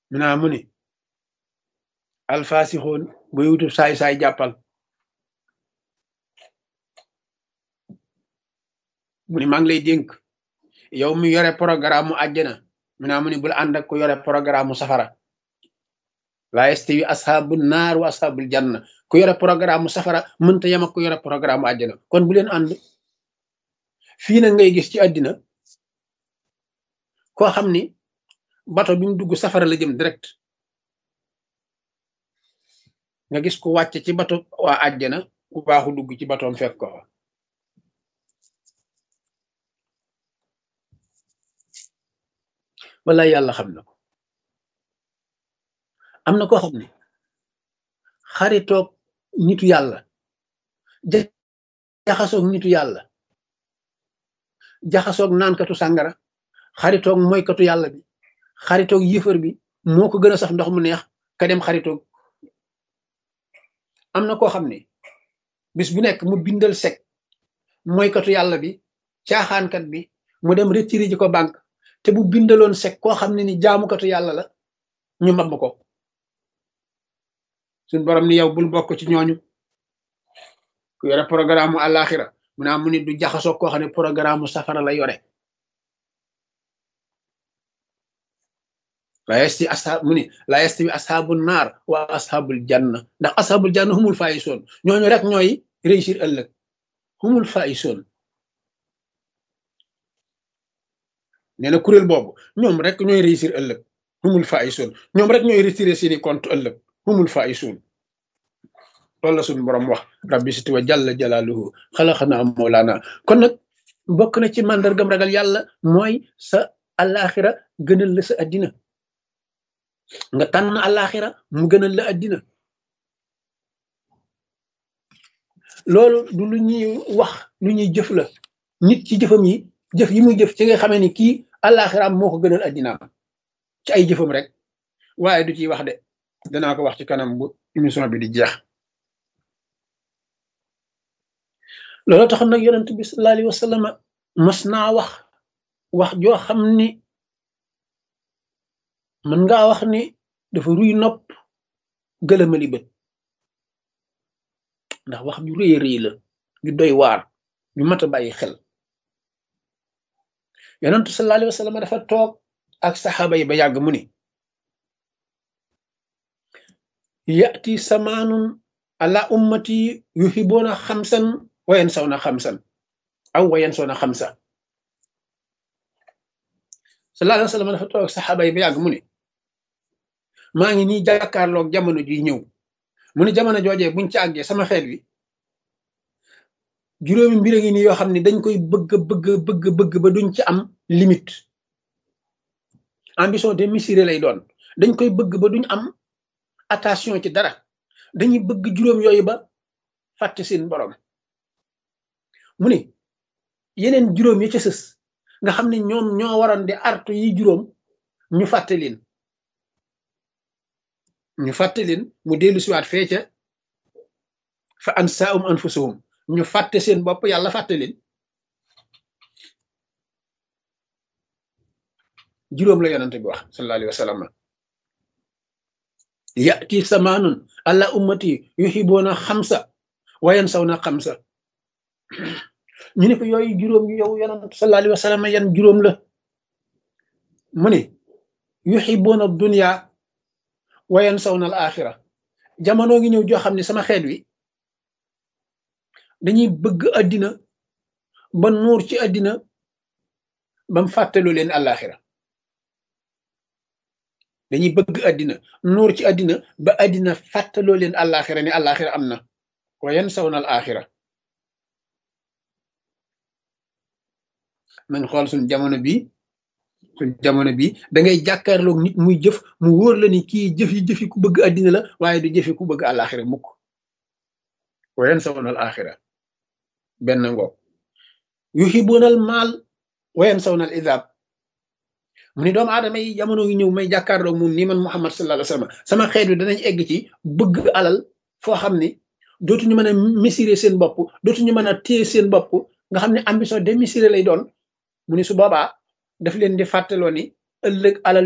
mi naa mu ni alfaasixoon buy wutub saay-saay jàppal mu ni maa ngi lay dénk yow mi yore programme mu àjjana mi naa mu ni bul ànd ak ku yore programme mu safara laa yastawi asxaabu naar wa asxaabul janna ku yore programme mu safara mënta yem ak ku yore programme mu àjjana kon bu leen ànd fii nag ngay gis ci àddina koo xam ni bato bi mu dugg safara la jëm direct nga gis ku wàcc ci bato waa àjjana ku baaxu dugg ci batoom fekk ko fa wala yàlla xam na ko am na koo xam ne xaritoog nitu yàlla jaxasoog nitu yàlla jaxasoog naankatu sàngara xaritoog moykatu yàlla bi xaritoog yëfër bi moo ko gën a saf ndox mu neex ka dem xaritoog am na koo xam ne bis bu nekk mu bindal sec moykatu yàlla bi caaxaankat bi mu dem retiré ji ko banque te bu bindaloon sec koo xam ne ni jaamukatu yàlla la ñu mab ko suñ borom ni yow bul bokk ci ñooñu ku yore programme mu àllaaxira mu naa mu ni du jaxasoo koo xam ne programme mu safara la yore la yasti ashaab mu ni la yastawi ashaabul naar wa ashaabul janna ndax ashaabul janna humul faayisoon ñooñu rek ñooy réussir ëllëg humul faayisoon nee na kuréel boobu ñoom rek ñooy réussir ëllëg humul faayisoon ñoom rek ñooy retiré seeni compte ëllëg humul faayisoon loolu la suñu borom wax rabbi siti wa jalla jalaaluhu xalaxana moolaana kon nag bokk na ci màndargam ragal yàlla mooy sa alaxira gënal la sa addina nga tànn alaxira mu gënal la addina loolu du lu ñuy wax lu ñuy jëf la nit ci jëfam yi jëf yi muy jëf ci nga xamee ni kii alaxiraam moo ko gënal addinaam ci ay jëfam rek waaye du ciy wax de danaa ko wax ci kanam bu émission bi di jeex loolu tax nag yonent bi sallallahu alayhi wa sallam mas naa wax wax joo xam ni mën ngaa wax ni dafa ruy nopp gëlëmali bët ndax wax ju rëy rëy la ju doy waar ju mat a bàyyi xel yonent sallallahu alayhi wa sallam dafa toog ak saxaaba yi ba yàgg mu ni yati samaanun ala ummati yuhibuuna xamsan wayen saw na xamsan aw wayen saw na xamsa sallallahu alayhi wa sallam dafa toog saxaaba yi ba yàgg mu ne maa ngi nii jàkkaarloog jamono ji ñëw mu ne jamono joojee buñ ci àggee sama xeet wi juróomi mbir a ngi nii yoo xam ne dañ koy bëgg bëgg bëgg bëgg ba duñ ci am limite ambition démesurée lay doon dañ koy bëgg ba duñ am attention ci dara dañuy bëgg juróom yooyu ba fàtte seen borom mu ne yeneen juróom yi ca sës nga xam ne ñoom ñoo waroon di artu yi juróom ñu fàtte leen ñu fàtte leen mu dellu siwaat fee ca fa ansaahum anfusahum ñu fàtte seen bopp yàlla fàtte leen juróom la yonante bi wax sallallahu alayhi wa sallam yati samaanun alla ummati yuhibuuna xamsa wayan saw na xamsa ñu ne ko yooyu juróom yow yonant sallallahu alayhi wa sallam yan juróom la mu ne yuhibuuna dunya wayan saw na al axira jamono ngi ñëw joo xam ne sama xeet wi dañuy bëgg addina ba nuur ci addina bam fàttaloo leen alaxira dañuy bëgg addina nuur ci addina ba addina fàttaloo leen alaxira ni alaxira am na wayan saw na al axira nañ xool suñ jamono bi suñ jamono bi da ngay jàkkaarloog nit muy jëf mu wóor la ni kii jëf yi jëfi ku bëgg addina la waaye du jëfi ku bëgg alaxira mukk wayan saw na al axira benn ngoog yuhibunal maal wayan saw na al idab mu ni doomu aadama yi jamono yi ñëw may jàkkaarloog moom nii man Muhammad sallallahu alayhi wa sallam sama xeet wi danañ egg ci bëgg alal foo xam ni dootuñu mën a mesurer seen bopp dootuñu mën a téye seen bopp nga xam ne ambition démesurée lay doon mu ni su boobaa daf leen di fàttaloo ni ëllëg alal